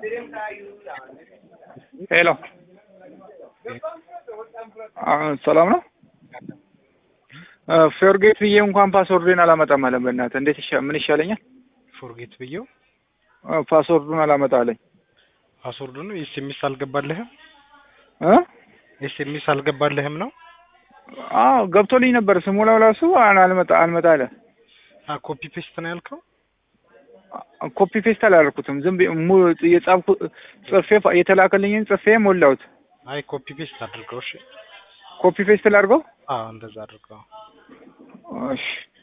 ሄሎ ሰላም ነው። ፎርጌት ብዬ እንኳን ፓስወርድን አላመጣም አለ። በእናትህ እንዴት ይሻ ምን ይሻለኛል? ፎርጌት ብዬው ፓስወርዱን አላመጣ አለኝ። ፓስወርዱ ነው። ኤስኤምኤስ አልገባልህም? እ ኤስኤምኤስ አልገባልህም ነው? አዎ ገብቶልኝ ነበር። ስሞላው ራሱ አልመጣ አልመጣ አለ። አ ኮፒ ፔስት ነው ያልከው? ኮፒ ፔስት አላደረኩትም። ዝም ብዬ ሙ የጻፍኩ ጽፌ የተላከልኝን ጽፌ ሞላሁት። አይ ኮፒ ፔስት አድርገው። እሺ ኮፒ ፔስት ላድርገው? አዎ እንደዛ አድርገው። እሺ